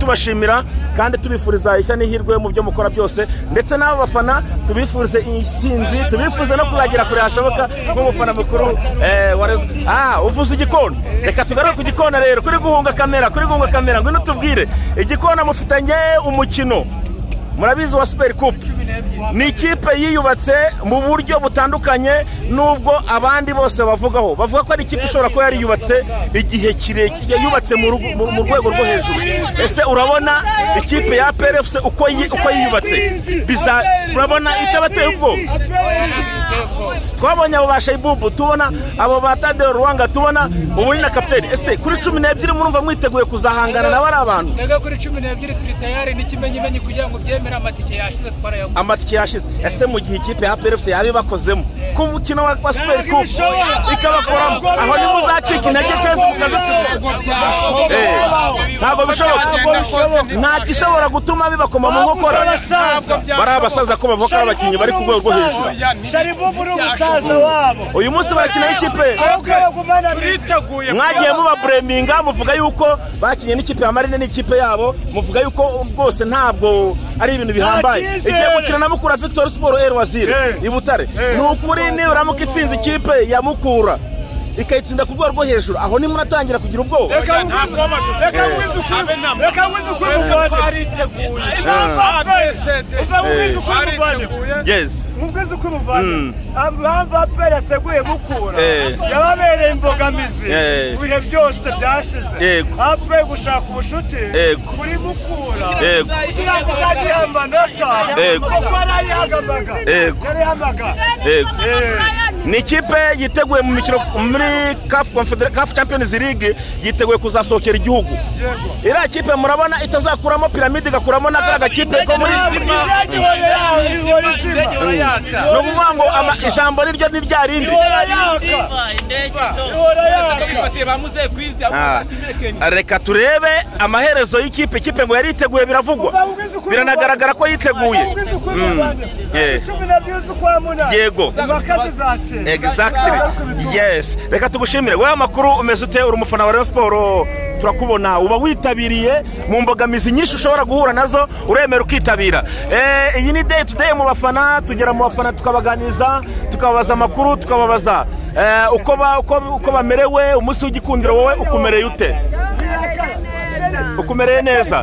tubashimira kandi tubifuriza ishya n'ihirwe mu byo mukora byose ndetse n'aba bafana tubifurize intsinzi tubifurize no kuzagera kure hashoboka nk'umufana mukuru uvuze igikona reka tugaruke ku gikona rero kuri guhunga kamera kuri guhunga kamera ngwino tubwire igikona mufitanye umukino murabizi wa superi kupu ni ikipe yiyubatse mu buryo butandukanye n'ubwo abandi bose bavugaho bavuga ko ari ikipe ishobora kuba yariyubatse igihe kirekire yubatse mu rwego rwo hejuru ese urabona ikipe ya peyerefuse uko yiyubatse urabona itabateye ubwoba twabonye abo ba shayibubu tubona abo ba tadeo ruwanga tubona ubu ni na kapiteri ese kuri cumi n'ebyiri murumva mwiteguye kuzahangana nawe ari abantu mbega kuri cumi n'ebyiri turi tayari n'ikimenyimenyi kugira ngo byemere amatike yashize twarayaguze amatike yashize ese mu gihe ikipe ya peyerefuse yaba ibakozemo ku mukino wa superi kupu ikabakoramo aho niba uzacika intege cyose mukazisiga ntabwo bishoboka nta gishobora gutuma bibakoma mu nkokora bari abasaza ko bavuga ko ari abakinnyi bari ku rwego rwo hejuru sharibubu ni umusaza wabo uyu munsi barakina n'ikipe turiteguye mwagiye mubabureminga muvuga yuko bakinnye n'ikipe ya marine n'ikipe yabo muvuga yuko rwose ntabwo ari ibintu bihambaye Bakize! igiye gukina na mukura victoire siporo eri wazire Eh. i butare ni ukuri niburamuka itsinze ikipe ya mukura ikayitsinda ku rwego rwo hejuru aho nimunatangira kugira ubwoba reka ngwize reka ngwize ukuri reka ngwize ukuri muvane Ah. uva ngwize ukuri muvane yes mubwize uko umuvandimwe Mm. impamvu aperi yateguye mukura Eh. yababereye imbogamizi Eh. mu bihe byose byashize Yego. aperi gushaka ubucuti Yego. kuri mukura Yego. kugira ngo uzajye ihamba nota Yego. kuko yarayihagamaga Yego. yarayihamaga Yego. Eh. ni ikipe yiteguye mu mikino muri kafu confedera kafu champions league yiteguye kuzasohokera igihugu Yego. iriya kipe murabona itazakuramo piramide igakuramo na kariya gakipe ko muri Ntabwo indege ihora yaka, ihora izima. ni ukuvuga ngo ama- ijambo ni ryo ni rya rindi ihora yaka ihora yaka bifatiye ba muzehe kwizi abo Ah, bashimire kenya reka turebe amaherezo y'ikipe ikipe ngo yari yiteguye biravugwa Uva ubwize uko biranagaragara ko yiteguye Ubwize uko Mm. bivanye. Yeah. cumi na biyu z'ukwa munani Yego. impaka zizacika exactly yes reka tugushimire wowe amakuru umeze ute uri umufana wa rayon siporo turakubona uba witabiriye mu mbogamizi nyinshi ushobora guhura nazo uremera ukitabira Eh, iyi ni day to day mu bafana tugera mu bafana tukabaganiriza tukababaza amakuru tukababaza eh, uko ba- uko- uko bamerewe umunsi w'igikundiro wowe ukumereye ute ukumereye neza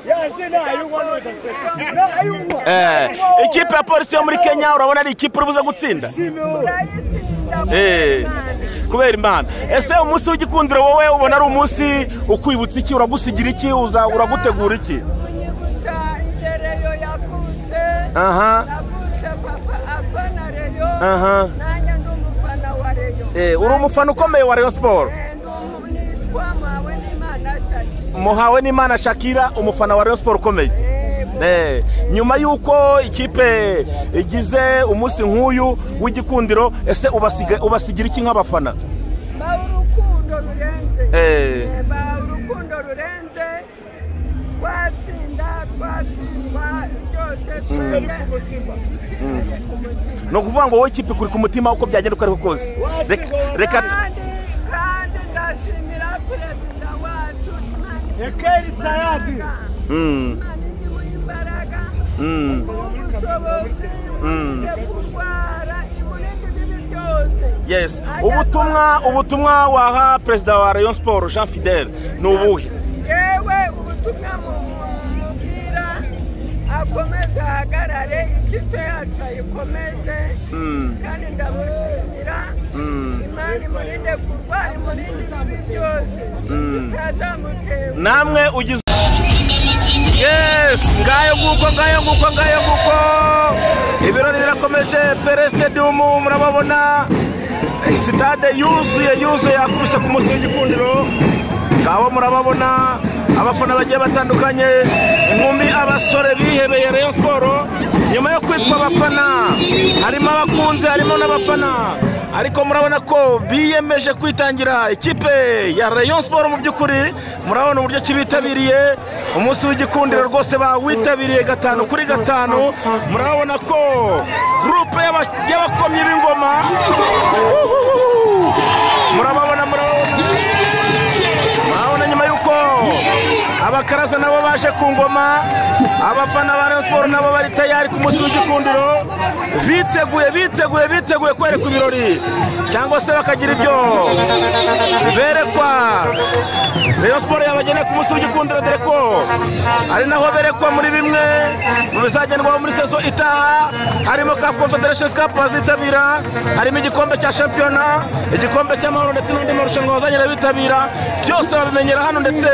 yaje ntayubona ugaseka ntayubona Eh, ikipe ya polisi yo muri kenya urabona ari ikipe uri buze gutsinda Eh, kubera imana ese umunsi w'igikundiro wowe ubona ari umunsi ukwibutsa iki uragusigira iki uza- uragutegura iki aha aha Eh, uri umufana ukomeye wa rayon siporo muhawe n'imana shakira umufana wa rayon siporo ukomeye Eh, nyuma y'uko ikipe igize umunsi nk'uyu w'igikundiro ese ubasiga- ubasigira iki nk'abafana baha urukundo rurenze Eh. Eh, baha urukundo rurenze twatsinda twatsindwa byose twajya ni ukuvuga ngo wowe ikipe kuri ku mutima uko byagenda uko ariko kose Reka- reka kandi kandi ndashimira perezida wacu imana ekeri tayadi Mm, igihuha imbaraga mm. ubushobozi Mm. bwo kurwara imurinda ibibi byose yes ubutumwa ubutumwa waha perezida wa rayon sport jean fidel ni ubuhe yewe ubutumwa mu- mu- mubwira akomeze ahagarare ikipe yacu ayikomeze Mm, kandi ndamushimira mm. imana imurinde kurwara imurinde ibibi byose Mm. bitazamutera namwe ugize yes ngayo nguko ngayo nguko ngayo nguko ibirori birakomeje pere stadium murababona sitade yuzuye yuzuye yakubise ku munsi w'igikundiro ngabo murababona abafana bagiye batandukanye inkumi abasore bihebeye rayon siporo nyuma yo kwitwa abafana harimo abakunze harimo n'abafana ariko murabona ko biyemeje kwitangira ikipe ya rayon siporo mu by'ukuri murabona uburyo ki bitabiriye umunsi w'igikundiro rwose bawitabiriye gatanu kuri gatanu murabona ko gurupe y'aba- y'abakomyi b'ingoma murababona murababona murabona nyuma y'uko abakaraza nabo baje ku ngoma abafana ba Rayon Sport nabo bari tayari ku munsi w'igikundiro biteguye biteguye biteguye kwerekwa ibirori cyangwa se bakagira ibyo berekwa Rayon Sport yabageneye ku munsi w'igikundiro dore ko ari naho berekwa muri bimwe mu bizagenwa muri sezo itaha harimo CAF Confederation Cup bazitabira harimo igikombe cya shampiyona igikombe cy'amahoro ndetse n'andi marushanwa bazagenda bitabira byose babimenyera hano ndetse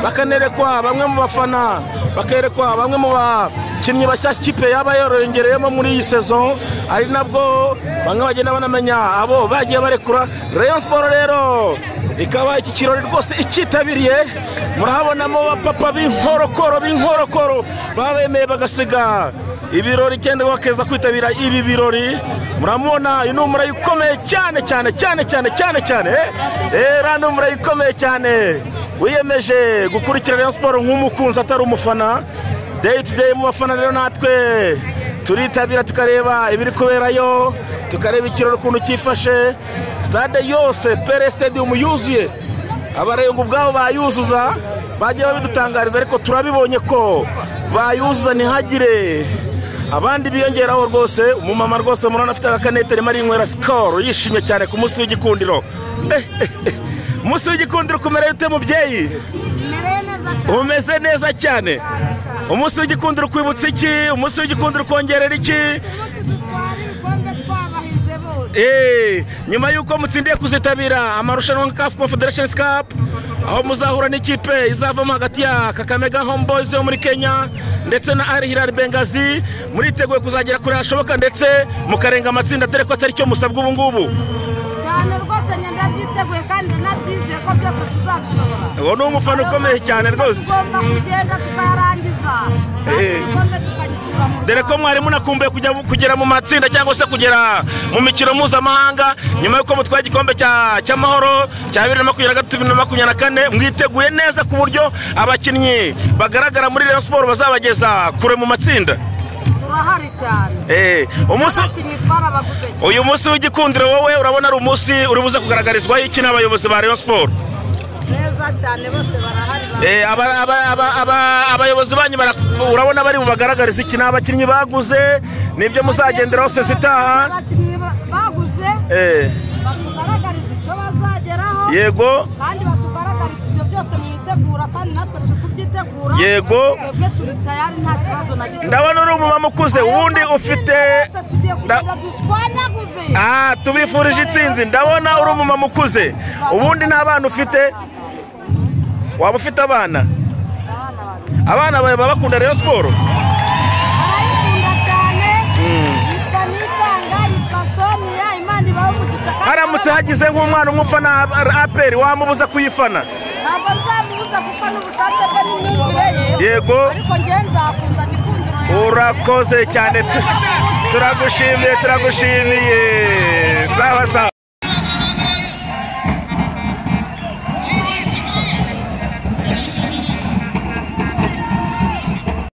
bakanerekwa bamwe mu bafana bakerekwa bamwe mu bakinnyi bashyashya ikipe yaba yarongereyemo muri iyi sezo ari nabwo bamwe bagenda banamenya abo bagiye barekura Rayon Sport rero ikaba iki kirori rwose icyitabiriye murahabonamo abapapa b'inkorokoro b'inkorokoro babemeye bagasiga ibirori cyenda bakeza kwitabira ibi birori muramubona uyu ni umurayi ukomeye cyane cyane cyane cyane cyane cyane era ni umurayi ukomeye cyane wiyemeje gukurikira Rayon siporo nk'umukunzi atari umufana deyi tu deyi mu bafana rero natwe turitabira tukareba ibiri kuberayo tukareba ikirori ukuntu cyifashe sitade yose pere sitadium yuzuye abarenga ubwabo bayuzuza bagiye babidutangariza ariko turabibonye ko bayuzuza ntihagire abandi biyongeraho rwose umumama rwose murabona afite agakanete arimo arinywera sikoro yishimye cyane ku munsi w'igikundiro Eh, eh, eh. umunsi w'igikundiro kumereye ute mubyeyi Mereye neza cyane. umeze neza cyane umunsi w'igikundiro ukwibutsa iki umunsi w'igikundiro ukongerera iki Twari ibikombe twabahize bose. Eh, nyuma y'uko mutsindiye kuzitabira amarushanwa nka CAF Confederation Cup aho muzahura n'ikipe izavamo hagati ya Kakamega Homeboys yo muri Kenya ndetse na Al Hilal Benghazi muriteguye kuzagera kure hashoboka ndetse mukarenga amatsinda dore ko atari cyo musabwa ubu ngubu Cyane rwose njye ndabyiteguye kandi nabyizeye ko byose tuzabishobora. uwo ni umufana ukomeye cyane rwose Tugomba kugenda tukayarangiza. Kandi Eh. ibikombe tukagitura mu dore ko mwari munakumbuye kujya kugera mu matsinda cyangwa se kugera mu mikino mpuzamahanga nyuma y'uko mutwaye igikombe cya- cy'amahoro cya bibiri na makumyabiri na gatatu bibiri na makumyabiri na kane mwiteguye neza ku buryo abakinnyi bagaragara muri Rayon siporo bazabageza kure mu matsinda Turahari cyane. Eh, umunsi Abakinnyi twarabaguze cyane. uyu munsi w'igikundiro wowe urabona ari umunsi uri buze kugaragarizwaho iki n'abayobozi ba Rayon siporo Neza cyane bose barahari. bari- Eh, aba- aba- aba- aba- abayobozi banyu bara- urabona bari bubagaragarize iki ni abakinnyi baguze nibyo muzagenderaho sezitaha Abakinnyi ba- baguze Eh, batugaragariza icyo bazageraho. yego kandi batugaragariza ibyo byose mwitegura kandi natwe turi kubyitegura Yego. twebwe turi tayari nta kibazo na gito ndabona uri umumama ukuze ubundi ufite Twese tugiye kugenda dushwanyaguze ah tubifurije intsinzi ndabona uri umumama ukuze ubundi nta bana ufite waba ufite abana abana bacu abana bawe baba bakunda rero siporo barayikunda cyane Mm. yitwa nitanga yitwa sonia imana ibaho umugisha kandi haramutse hagize nk'umwana umufana ab- aperi wamubuza kuyifana ntabwo nzamubuza kuko n'ubushake bwe n'imyumvire ye Yego. ariko njyewe nzakunda gikundiro yanjye. urakoze cyane pe. turagushimiye turagushimiye sawa sawa